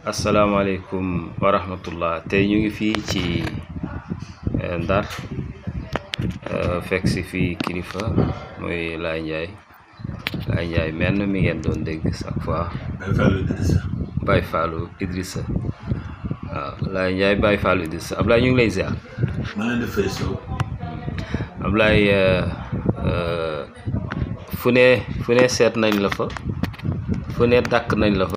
asalaamaaleykum wa rahmatullah tey ñu ngi fii ci Ndar fekk si fii kilifa muy Laye Ndiaye Laye Ndiaye menn mi ngeen doon dégg chaque fois Baye Fallou Idrissa Baye Fallou Idrissa waaw Laye Ndiaye Baye Fallou Idrissa Ablaye ñu ngi lay ziar maa leen di fay sow Ablaye fu ne fu ne seet nañ la fa fu ne dàkk nañ la fa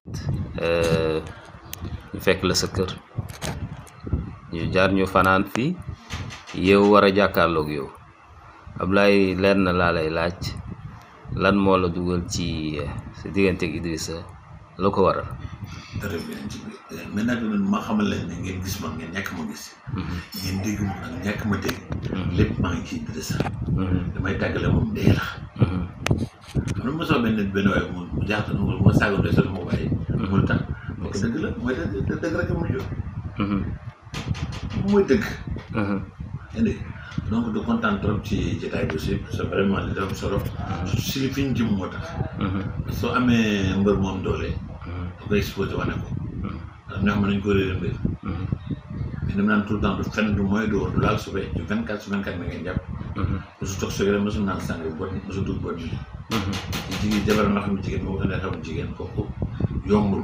ñu fekk la sa kër ñu jaar ñu fanaan fii yow war a jàkkaarloog yow Ablaye leer na laa lay laaj lan moo la dugal ci sa diggante ak Idrissa la ko waral très bien ci biir mais nag ma xamal leen ne ngeen gis ma ngeen ñàkk ma gis ngeen dégg ma nag ñàkk ma dégg lépp maa ngi ci Idrissa damay tàggale moom dee la xam nga mosoo benn benn waaye mu mu jaaxle mu ma saagoon de sax mu bàyyi mu tax parce que dëgg la mooy dëgg dëgg rek mu jóg mooy dëgg indi donc de kontaan trop ci jotaay bi aussi parce que vraiment li dafa solo surtout si li fi ñu jëm moo tax soo amee mbër moom doole da koy exposé wane ko ndax ñoo xam ne nañu ko réeré mbir mais dama naan tout le temps du fenn du mooy du du laal suufee du 24 su 24 mi ngeen jàpp mosu toog soo mosu naan sàng bot mosu dugg bot bi ci jigéen jabar nga xam ne jigéen boo ko ne xam ne jigéen kooku yombul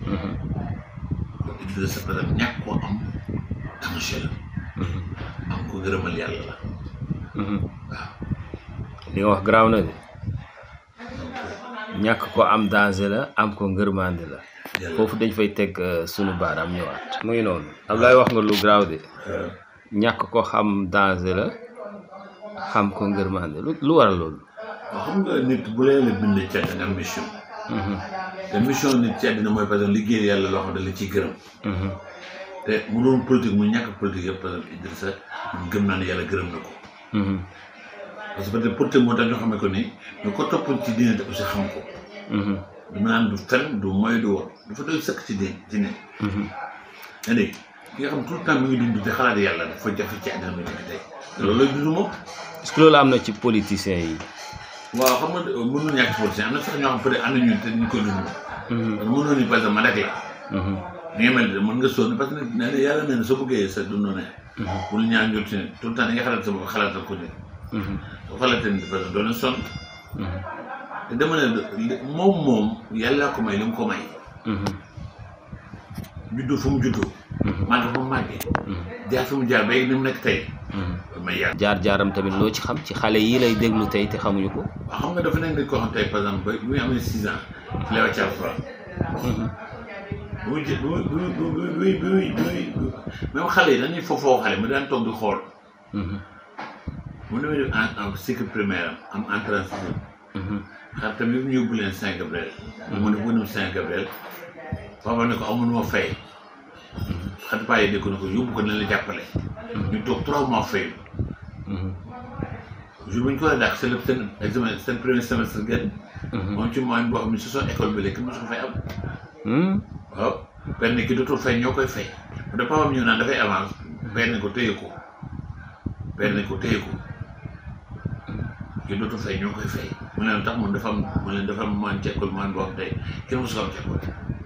Idrissa parce que ñàkk koo am danger la am ko gërëmal yàlla la waaw li nga wax garaaw na de ñàkk ko am danger la am ko ngërmande la foofu dañ fay teg sunu baaraam ñëwaat muy noonu Ablaye wax nga lu garaaw de ñàkk ko xam danger la xam ko ngërmande lu lu waral loolu waaw xam nga nit bu lee la bind ci àddina nga am mission te mission nit ci àddina mooy par exemple liggéey yàlla loo xam ne la ciy gërëm te mu doon politique mu ñàkk politique yëpp par exemple Idrissa man gëm naa ne yàlla gërëm na ko parce que peut-être politique moo tax ñoo xamee ko ni mais ko topp ci diine te aussi xam ko dama naan du fen du moy du woon dafa doy sëkk ci diine ci ne yaa dégg ki nga xam tout le temps mi ngi dund te xalaat yàlla dafa jafe ci àddina bi nekk tey te loolu lay dund moom est-ce que loolu am na ci politiciens yi waaw xam nga mënul ñàkk ci politicien am na sax ñoo xam peut-être ànd ñun te ñu koy dund parce que mënoo ni par exemple ma rek la ni nga mel ni mën nga sonn parce que nee na yàlla nee na soo bëggee sa dund ne bul ñaan jot ci ne tout le temps da nga xalaat sa bopp xalaatal ko ne soo xalaatee ni parce que doon na sonn te dama ne moom moom yàlla ko may li mu ko may juddoo fu mu juddoo màgg fu mu màggee jaar fi mu jaar ba ni mu nekk tey may yàlla jaar-jaaram tamit loo ci xam ci xale yi lay déglu tey te xamuñu ko waaw xam nga dafa nekk nit koo xam tey par exemple ba bi muy amee six ans ci lay wàcc alxuraan bu muy jë bu muy bu muy bu muy bu muy bu muy même xale yi dañuy foofoo xale mu daan toog di xool mu demee def en en cycle primaire am am entrée en sixième xar tamit ñu yóbbu leen Saint Gabriel mu ne bu dem Saint Gabriel papa ne ko amul moo fay xati paa yi dégg na ko yóbbu ko ne la jàppale ñu toog trois mois fay jour bu ñu ko war a dàq seen seen examen seen premier semestre gën moom ci moyen boo xam ne si son école bi léegi mosu ko fay am waaw benn ki dootul fay ñoo koy fay da papam ñëw naan dafay avance benn ko téye ko benn ko téye ko ki dootul fay ñoo koy fay mu leen tax moom dafa am mu leen dafa am moyen ci école moyen boo xam tey kenn mosu ko am ci école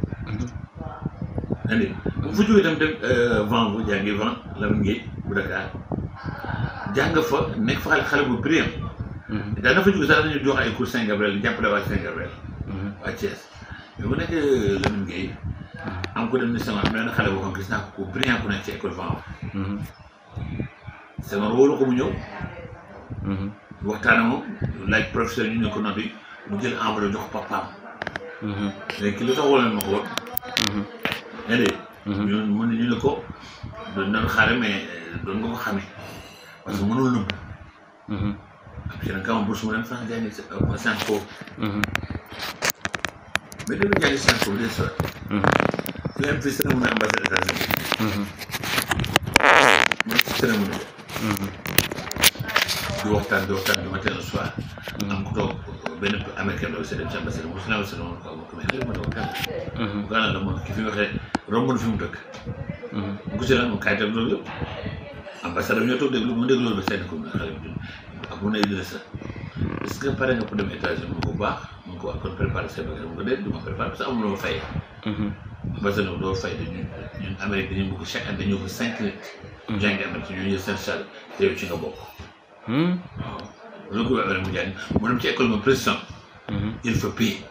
andi bu fa jógee itam dem vent bu jàngi vent Lamine Gueye bu Dakar jàng fa nekk fa xale xale bu brillant daa na fa jóge sax dañuy jox ay cours Saint Gabriel di jàppale waa Saint Gabriel waa Thiès mais bu nekk Lamine Gueye am ko dem ni Senghor am na benn xale boo xam gis naa ko ku brillant ku nekk ci école vent Senghor wóolu ko mu ñëw waxtaan moom laaj professeur ñu ne ko note yi mu jël enveloppe jox papaam léegi ki lu tax wala ma ko woon yaa ngi ñu mu ne ñu ne ko doon doon xaare mais doon nga ko xamee parce que mënul nëbb am si nag kama bourse mu dem France jàngi Sciences Po mais dama jàngi Sciences Po des fois fi nga am fii cérémonie ambassade États-Unis mu ci cérémonie di waxtaan di waxtaan du matin au soir am ku toog benn américain la aussi dem ci ambassade mu si la ambassade moom ko ko mais xëy ma toog kan mu gànnaaw la moom ki fi waxee romb na fi mu dëkk mu ko si la mu kaay tam loolu yëpp ambassade ñoo toog déglu mu déglu loolu ba seen ko xale bi ak mu ne Idrissa est-ce que pare nga pour dem États-Unis mu ko baax mu ko wax kon préparé sa bagage mu ko déet du ma préparé parce que amuloo ma fay ambassadeur doo fay dañu ñun Amérique dañu bëgg chaque année dañu bëgg cinq nit jàngi Amérique ñoo jël seen salle te yow ci nga bokk Hmm? waaw loolu ko Amérique mu jàng mu dem ci école ma président Mhm. il faut payer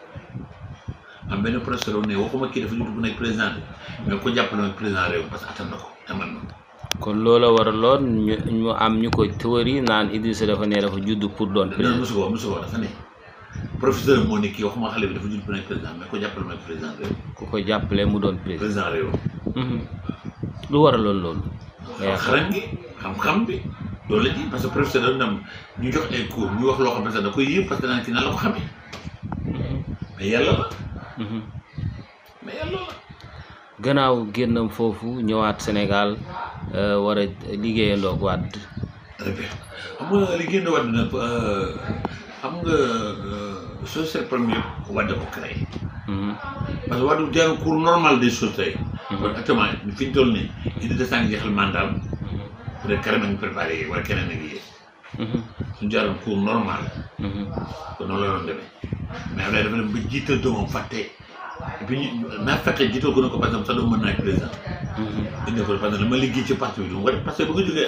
am benn professeur ne waxuma kii dafa judd bu nekk président bi mais ko jàppale mooy président réew parce que attan na ko te man na ko kon loola waraloon ñu ñu am ñu ko théorie naan Idrissa dafa ne dafa judd pour doon non président mosu ko mosu ko dafa ne professeur moo ne kii waxuma xale bi dafa judd bu nekk président mais ko jàppale mooy président réew ku ko jàppale mu doon président président réew Mhm. lu waraloon loolu nga yaakaar xarañ gi xam-xam bi loolu la ji parce que professeur dafa dem ñu jox ay cours ñu wax loo xam ne da koy yëpp parce que naan kii nan la ko xamee Mhm. mais yàlla la Mhm. mais yàlla la gannaaw génnam foofu ñëwaat Sénégal euh, war a liggéeyandoo ak Wàdd très bien xam nga li génn wadd nag xam nga société première wadda ko créé Mhm. parce que waddu jàng cours normal des choses tey Mhm. kon actuellement fi ñu toll nii indi de sànq jeexal mandaam peut être carrément ñu préparé yi wala keneen ak yéen Mhm. suñu jaaroon cours normal Mhm. kon noonu la doon demee mais am na dafa dem ba jiital doomam fàtte et puis ñu naa fekkee jiital ko ne ko par exemple sa doom mën naa nekk président Mhm. indi ko parce que li ma liggéey ci parti bi du ma ko def parce que bu ko jógee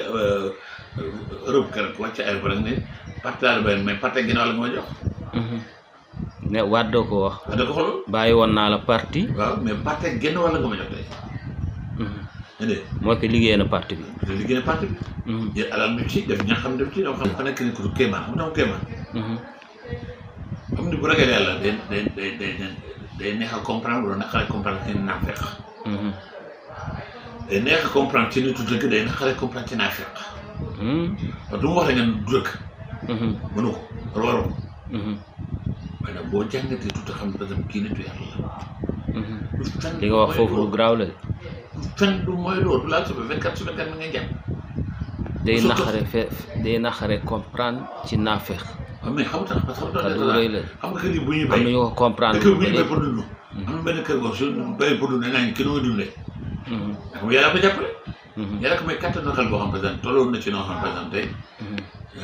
Europe keroog wàcc aéroport rek ne parti laa la bayoon mais parti ginnaaw la nga ma jox Mhm. ne Wàdd ko wax wax dëgg xoolal bàyyi woon naa la parti waaw mais parti genn wàll nga ma jox tey Mhm. nga dégg mooy que liggéey na parti bi te liggéey na parti bi Mhm. jël alal bi ci def ña xam def ci dama xam fa nekk ni ko du kéemaan xam nga tax kéemaan Mhm. xam ni bu ragal yàlla day day day day day neex a comprendre wala naqare comprendre ci naafeq Mhm. day neex a comprendre ci nitu dëgg day naqare comprendre ci naafeq Mhm. parce que du mu wax rek nga ne du dëgg Mhm. mënu ko wala waru ko Mhm. waaye nag boo jàngatee tuuti xam ne par exemple kii nitu yàlla la Mhm. du fen li nga wax mooy foofu lu loolu. garaaw la de du fen du mooy loolu du laal suba 24 sur 24 mi ngay jàpp day Surtout- naxare fe day naxare comprendre ci naafeq waaw mais xam nga tax parce que xam kaddu nga rëy la xam nga kër yi bu ñuy am bay na ñu ko comprendre dëkk bi bu ba ñuy bay léegi pour dund am na benn kër goo su bay pour dund nee nañ ki nooy dundee Mhm. ndax mu yàlla ko jàppale Mhm. yàlla ko may kattan nakal boo xam par exemple tolloon na ci noo xam par exemple tey Mhm.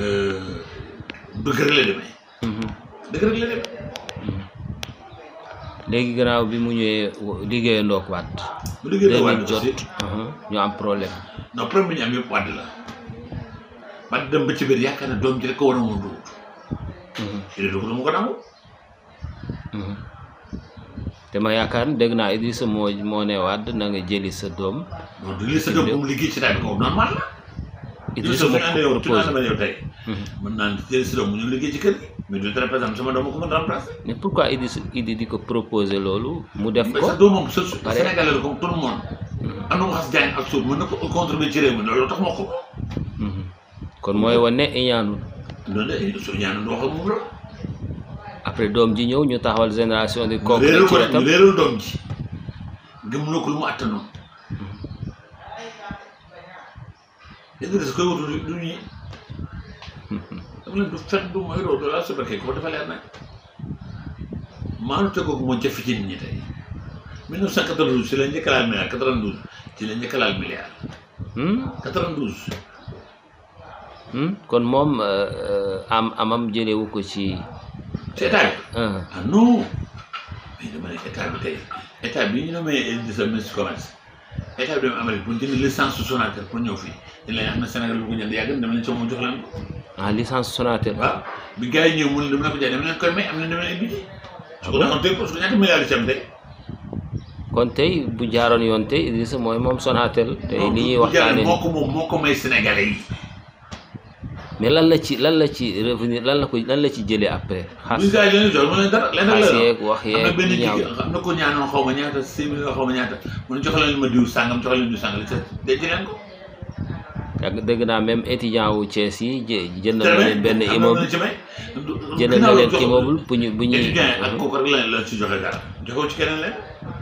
dëgg rek la demee Mhm. dëgg rek la demee léegi gannaaw bi mu ñëwee wo- liggéeyandoo ak Wàdd bu liggéey deux la mille wàdd jot aussi mhm, ñu am problème non problème bi ñu am yëpp wàdd la wàdd dem ba ci biir yaakaar ne doom ji rek ko war a moom dugg Mhm. il dugg mu ko nangu Mhm. te ma yaakaar ne dégg naa Idrissa moo moo ne Wàdd na nga jëli sa doom donc du li sa doom bu mu liggéey ci daal bi ko normal la Idrissa su moo ñu àndee yow ko tu naan proposé ma yow tey Mhm. mën naa jël si doom mu ñu liggéey ci kër gi mais du tere par exemple sama doom ma ko mën remplacer mais pourquoi Idrissa Idi di ko proposé loolu mu def mais ko sax doomam sa Pare. Sénégalais la comme tout le monde Mhm. am na mu xas jàng ak suuf mën na ko contribuer ci réew mi loolu tax moo ko Mhm. kon mooy wane iñaanul loolu la su ñaanu du wax ak moom la après doom ji ñëw ñu taxawal génération di kooku réeral rek ci ko wetam ñu réeral doom ji gëm na ko lu mu attanoon Idriss koy wutu du ñi dama leen du fen du mooy loolu laa subarke ko dafa leer nag maanu tegoogu moo jafe ci nit ñi tey 1992 ci la njëkk a laal milliard 92 ci la njëkk a laal milliard Hmm? 92 Hmm? kon moom euh, euh, am amam jëlewu ko ci ci état bi ah, ah non mais dama ne état bi tey état bi ñu nommé Idrissa ministre commerce état bi dem Amérique pour jënd licence su Sonatel pour ñëw fii dañ leen xam ne Sénégal bu ko jënd yàgg na dama leen ci moom jox leen ko ah licence Sonatel waaw bi gars yi ñëw mu ne dama leen ko jaay dama leen koy may am na dama leen biti su ko defoon tey parce que ñaata milliards yi ci am tey kon tey bu jaaroon yoon tey Idrissa mooy moom Sonatel tey li ñuy bu jaaree waxtaane moo ko moom moo ko may Sénégalais yi mais lan la ci lan la ci revenir lan la ko lan la ci jëlee après xas bu gars yi leen jox ma leen dara leen rek xas la yeeg wax am na yeeg benn yu ñaaw jigéen am na ko ñaanoon xaw ma ñaata six millions xaw ma ñaata mu ne jox leen ma diw sàngam jox leen diw sàngam li ca denc leen ko ak dégg naa même étudiant wu Thiès yi jë jënd na Très leen benn bien, am na immeuble lu ci may. jënd na leen immeuble bu ñu bu ñuy étudiant yi ak kooku rek la la ci joxe dara joxewu ci keneen leen.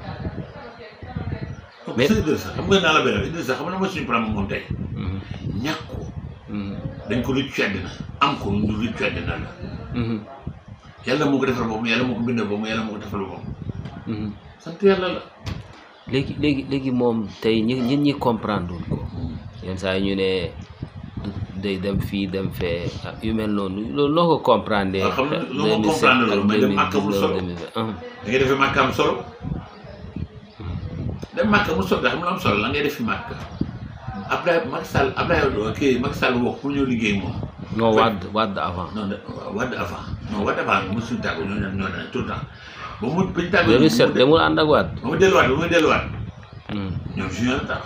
Mais- mais Idrissa xam nga naa la benn Idrissa xam nga mooy suñu problème moom tey Mhm, ñàkk ko mhm, dañ ko rëccu àddina am ko lu rëccu àddina la mhm, yàlla moo ko defal boobu yàlla moo ko bindal boobu yàlla moo ko defal boobu mhm. sant yàlla la. léegi léegi léegi moom tey ñi ñit ñi comprendre wul ko yenn saa yi ñu ne du- day dem fii dem fee ah, yu mel noonu loolu noo ko comprendre waaw xam nga loo ko comprendre loolu mais dem Màkka bu solo. da ngay defee màkkaam solo dem màkk mu soog xam lu am solo la ngay def fi màkk Abdoulaye Macky Sall Abdoulaye kii Macky Sall wax pour ñëw liggéey moom non Wade Wade avant non de Wade avant non Wade avant mosuñu tàggu ñoo ne ñoo ne tout le temps ba mu bañ tàggu 2007 demul ànd ak Wade ba mu delluwaat ba mu delluwaat Hmm. ñoom junior la tax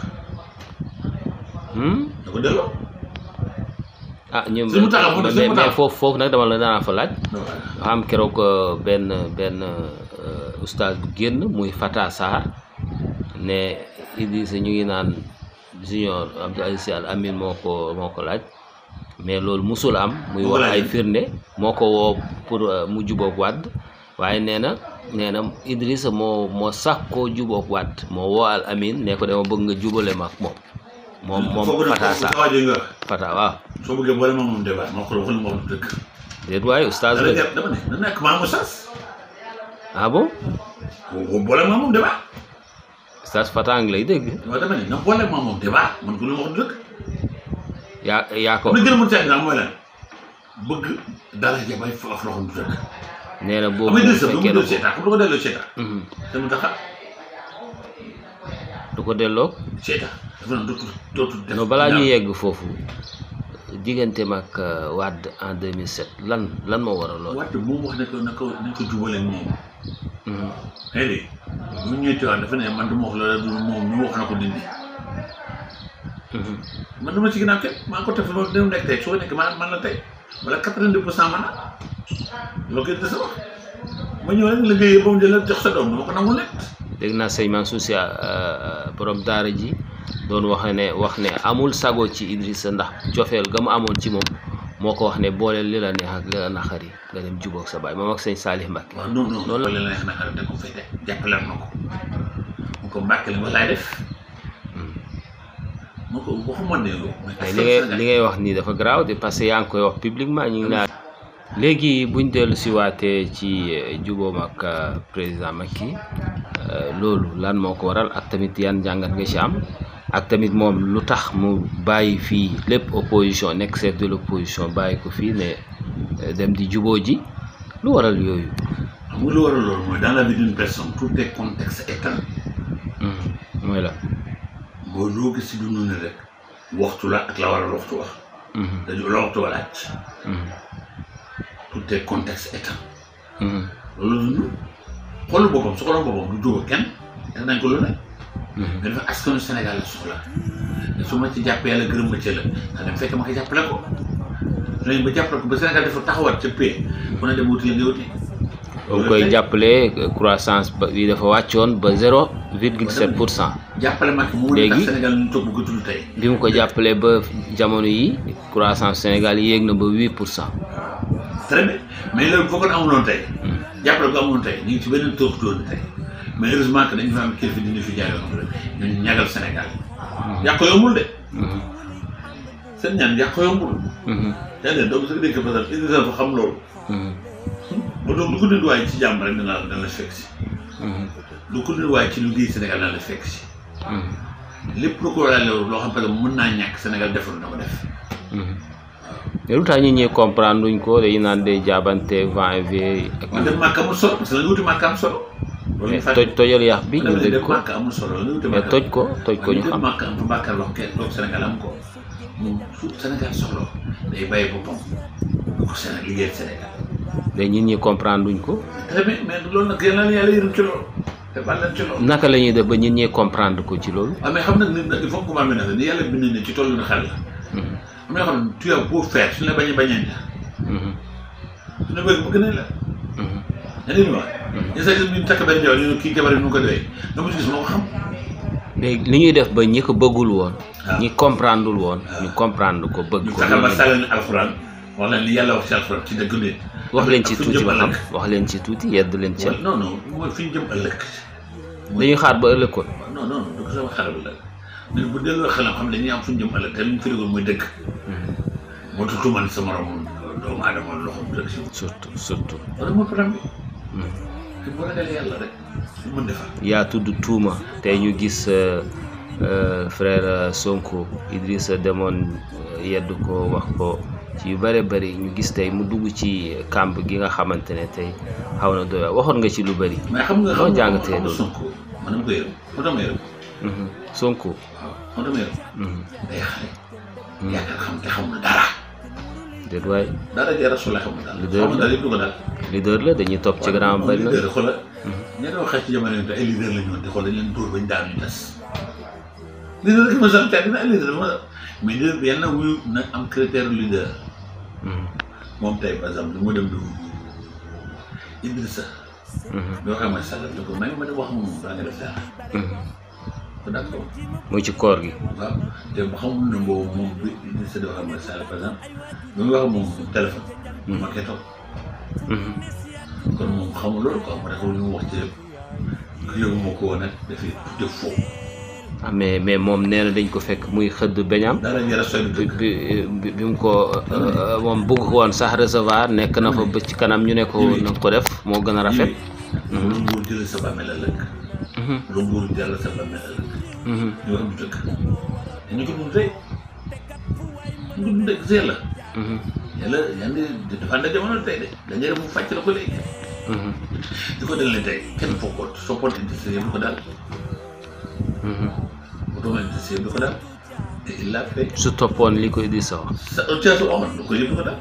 Hmm? da ko delloo ah ñoom Sëñ Mountakha mu ne mais Sëñ mais Mountakha. foofu foofu nag dama la danaa fa laaj non dafa am keroog euh, benn benn euh, oustaz bu génn muy Fata Sarr ne Idrissa ñu ngi naan junior Abdou Aziz Sy Al Amine moo ko moo ko laaj mais loolu musul am muy Moo ko wax laaj. ay firnde moo ko woo pour euh, mu jubóog Wade waaye nee na nee na Idrissa moo moo sax koo jubóog Wade moo woo Al Amine ne ko dama bëgg nga jubale ma ak moom moom moom foofu nag Fata foofu Sarr waa ji nga wax Fata waaw soo bëggee boole ma moom débat ma ko waxal ma wax dëgg déet waaye oustaz dara la jàpp dama ne na nekk maamu sas ah bon ko boole ma moom débat oustaz Fata a ngi lay dégg waaw dama ne na boole ma moom débat man ko lu ma wax dëgg yaa yaa ko li gën a mën caa mooy lan bëgg dara ja bay fa af loxoom du dëgg nee na xam boobu nga bu dëgg sax du fekkee mu ne delloo seetaan comme du ko delloo seetaan Mhm. te mu taxa du ko delloo seetaan dafa naan dootul dootul def non balaa ñu ñaaw. yegg foofu digganteem ak euh, Wade en 2007 lan lan moo waral lool. Wade moom wax ne ko na ko nañ ko jubale moom Mhm. xëy na bu ñu ñëwee Tiwaawan dafa ne man du ma wax loolu du moom ñu wax na ko dindi Mhm. man dama ci ginnaaw kenn maa ngi ko teg fa loolu nekk tey soo nekk man man la tey wala quatre-vingt-dix pour cent man la loolu koy des wax ma ñëw rek liggéey ba mu jël jox sa doom dama ko nangu lekk dégg naa sëñ Mansour Sy euh, borom daara ji doon wax ne wax ne amul sago ci Idrissa ndax cofeel ga mu amoon ci moom moo ko wax ne booleel li la neex ak li la naqari nga dem jubóog sa baay moom ak sëñ Salih Mbacké. waaw non non Loolu la- loolu la neex na xarit da ko fay teg jàppale na ko mu ko mbàkke li ma laay def Mhm. mu ko waxuma ne yow mais li ngay li ngay wax nii dafa garaaw de parce que yaa ngi koy wax publiquement ñu ngi naan léegi buñ dellu si waatee ci euh, jubóom ak euh, président Macky euh, loolu lan moo ko waral ak tamit yan njàngat nga ci am ak tamit moom lu tax mu bàyyi fii lépp opposition nekk chef de l'opposition bàyyi ko fii ne euh, dem di jubóo ji lu waral yooyu xam nga lu waral loolu mooy dans la vie d'une personne tout est contexte état Mhm. mooy la mooy loo gis si dund ne rek waxtu la ak la waral waxtu wax Mhm. dañu la waxtu walaaj Mhm. tout est contexte état Mhm. loolu la dund xoolu boppam su xooloon boppam du jóg kenn def nañ ko lu ne Mhm. mais dafa askanu Sénégal la soxla te su ma ci jàppee yàlla gërëm ma ci la nga dem fekk ma ko jàppale ko léegi ba jàppale ko ba Sénégal dafa taxawaat ca paix ku ne dem wuti la nga wuti boo koy jàppale croissance ba bi dafa wàccoon ba zéro virgule sept pour cent jàppale Macky mu Léegi- tax Sénégal ñu toog bu ko tudd tey bi mu ko jàppalee ba jamono yi croissance Sénégal yéeg na ba huit pour cent très bien mais loolu foo ko amuloon tey jàppale ko amuloon tey ñu ngi ci beneen toox tóon tey mais heureusement que dañu fa am kilifa dina fi jaay yoo xam ne ñun ñagal Sénégal yàq ko yombul de seen ñaan yàq ko yombul yaa ngi donc su ko déggee parce que Idrissa fa xam loolu ba donc lu ko nit waaye ci jàmm rek dana la dana la fekk si lu ko nit waaye ci liggéey Sénégal dana la fekk si lépp lu ko war a loo xam parce que mën naa ñàkk Sénégal defaru na ko def mais lu tax nit ñi comprendre luñ ko dañu naan day jaabante va et vient ak man dem màkk amul solo parce que la nga wuti màkk am solo loolu ñu mais fàtte toj tojal yax bi ñu dama ne dégg dem ko màkk amul solo la nga wuti mais màkk toj ko toj ko ñu xam màkk am fa Bakar wax kenn loolu Sénégal am ko moom su Sénégal soxla day bàyyi boppam du ko Sénégal liggéeyal Sénégal mais nit ñi comprendre luñ ko très bien mais loolu nag yàlla na yàlla yërëm ci loolu te baal leen ci loolu naka la ñuy def ba nit ñi comprendre ko ci loolu waaw mais xam nag nit nag il faut que mu ne ni yàlla bind ne ci tollu na xel la am na yoo xam ne tu as beau faire suñu la bañ a bañee la suñu bëgg bëgg nañ la yaa ngi wax ñu sa ñu takk benn jabar ñu ne kii jabar yi nu ko doyee nga mu ci gis moo ko xam léegi li ñuy def ba ñi ko bëggul woon waaw. ñi comprendreul woon ñu comprendre ko bëgg ñu ko fexe ba sàllal alxuraan wax leen li yàlla wax ci alxuraan ci dëgg nit wax leen ci ak fi ñu tuuti jëm ba xam ëllëg. wax leen ci tuuti yedd leen ci Wala- non non mooy fi ñu jëm ëllëg dañuy xaar ba ëllëg kon non non du ko sama xelal la nit bu delloo xelam xam ne dañuy am fu ñu jëm ëllëg te li ñu fi déggoon muy dëgg moo tax tuumal sa morom doomu aadama loxo mu dëgg si surtout surtout loolu mooy problème bi te bu ragalee yàlla rek lu mën defar yaa tudd tuuma tey ñu gis euh, euh, frère euh, Sonko Idrissa demoon euh, yedd ko wax ko ci yu bëri bëri ñu gis tey mu dugg ci kàmb gi nga xamante ne tey xaw na doy waar waxoon nga ci lu bëri mais xam nga Noo xam nga jàngatee xam nga loolu? Sonko man dama ko yërëm moo tax ma yërëm Mhm. Sonko. waaw moo tax ma yor Mhm. day xale yaakaar xam te xamul dara déet waay dara jee rasul xamul dara Leader xamul la. dara yëpp du ko daal leader la dañuy topp ci grand bañ na. leader xoolal ña doon xeex ci jamono yi te ay leader la ñu woon te xool dañ leen dóor bañ daanu ñu des leader rek ma sant dina ay leader ma mais leader bi yàlla na wuyu na am critère leader Mhm. moom tey par exemple lu mu dem du Idrissa Mhm. doo xam ne Sall da ko may ma dem wax moom daa nga def dara Mhm. ko d'accord muy ci koor gi. waaw te bu xamul ne boobu moom bi Idrissa doo xam ne Sall par exemple ba mu wax moom téléphone ma koy toog Mhm. kon moom xamul loolu quoi ma tax lu mu wax ci yëpp yóbbu ma ko woon nag dafay def foofu ah mais mais moom nee na dañ ko fekk muy xëdd beñam dara jara soy du bi dëgg bi bi bi mu ko euh, moom bëgg ko woon sax recevoir nekk na fa ba ci kanam ñu ne ko na ko def moo gën a rafet. lu nguur jël sa bàmmeel ëllëg Mhm. lu nguur jël sa bàmmeel ëllëg Mhm. ñu wax du dëgg dañu ko dund tey ñu ko dund dëgg si yàlla Mhm. yàlla yaa ngi dafa ànd ak jamono tey de dañuy def mu fàcc la ko léegi Mhm. di ko dal ne tey kenn fokkoot soppoon Idrissa yëpp du ko daal Mhm. otoon Idrissa yëpp du ko daal te il l'a fait su toppoon li koy di sax sa caasu Omar du ko yëpp du ko daal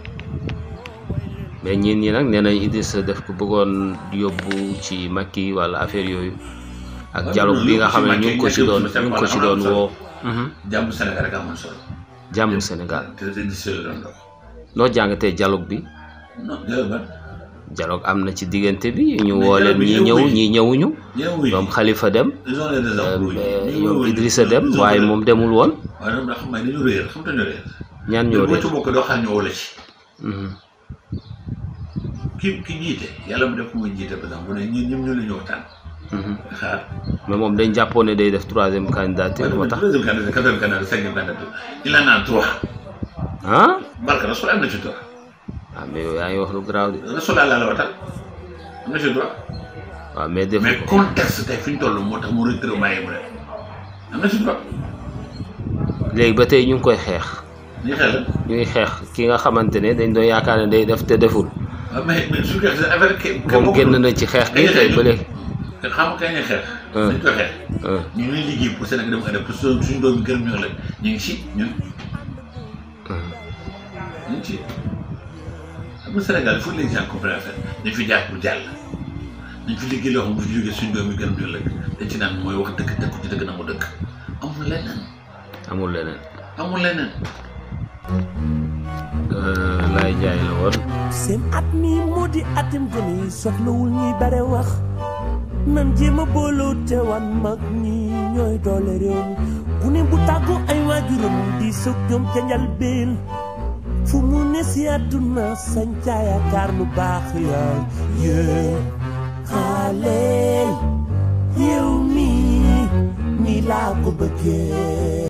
mais ñin ñi nag nee nañ Idrissa def ko bëggoon yóbbu ci Macky wala affaire yooyu ak waaw dialogue bi nga yóbbu xam ci ne ñu ngi ko Macky, ci doon yóbbu ci ñu ngi ko ci Macky, doon am na woo. Mhm. jàmm Sénégal rek amoon solo jàmm Sénégal te te Idrissa la doon dox noo jàngatee dialogue bi non jërëjëf man dialogue am na ci diggante bi ñu Mais woo leen dialogue bi ñi yow ñëw oui. ñi ñëwuñu ñoom wuy ñoom Khalifa dem ils ont les raisons euh, ñoom Idrissa dem waaye moom demul woon waaye ñoom ndax xam nga dañu réer xam nga dañu réer ñaan ñoo ñoo boo dee ci bokk doo xam ñu woo la ci Mhm. ki ki jiite yàlla mu def muy jiite par exemple bu ne ñun ñoom ñoo la ñu waxtaan Mhm. xaar mais moom dañ jàppoon ne day def troisième candidature moo tax deuxième candidat quatrième candidat cinquième candidat il en a trois ah barke rasul am na ci droit ah mais yow yaa ngi wax lu garaaw de rasul laa la waxtaan am na ci droit waaw mais defu mais ko contexte tey fi ñu toll moo tax mu retiré bàyyi mu def am na ci droit léegi ba tey ñu ngi koy xeex ñu xel la ñu ngi xeex ki nga xamante ne dañ doon yaakaar ne day def te deful waaw mais mais su fekkee affaire ki moom génn na ci xeex gi tey ba léegi te xam nga kañ la xeex Hein. dañ ko xeex ah ñu ngi liggéey pour Sénégal dem adep pour suñu suñu doomi gërëm ñu la ñu ngi ci ñun ah. ñu ngi ci xam nga Sénégal il faut que les gens comprennent affaire dañ fi jaar pour jàll dañ fi liggéey loo xam bu fi jógee suñu doomi gërëm ñu la dañ ci naan mooy wax dëgg dëgg ci dëgg na mu dëgg amul leneen amul leneen amul leneen Euh, Laye Ndiaye la woon seen at mi moo di atim gone yi soxlawul ñuy bare wax nan jéem a booloo te wan mag ñi ñooy doole réew mi ku ne bu tàggoo ay waajuram di sëg ñoom ca njalbeen fu mu ne si àdduna sañ ca yaakaar lu baax yaay yéen xale yow mi ni laa ko bëggee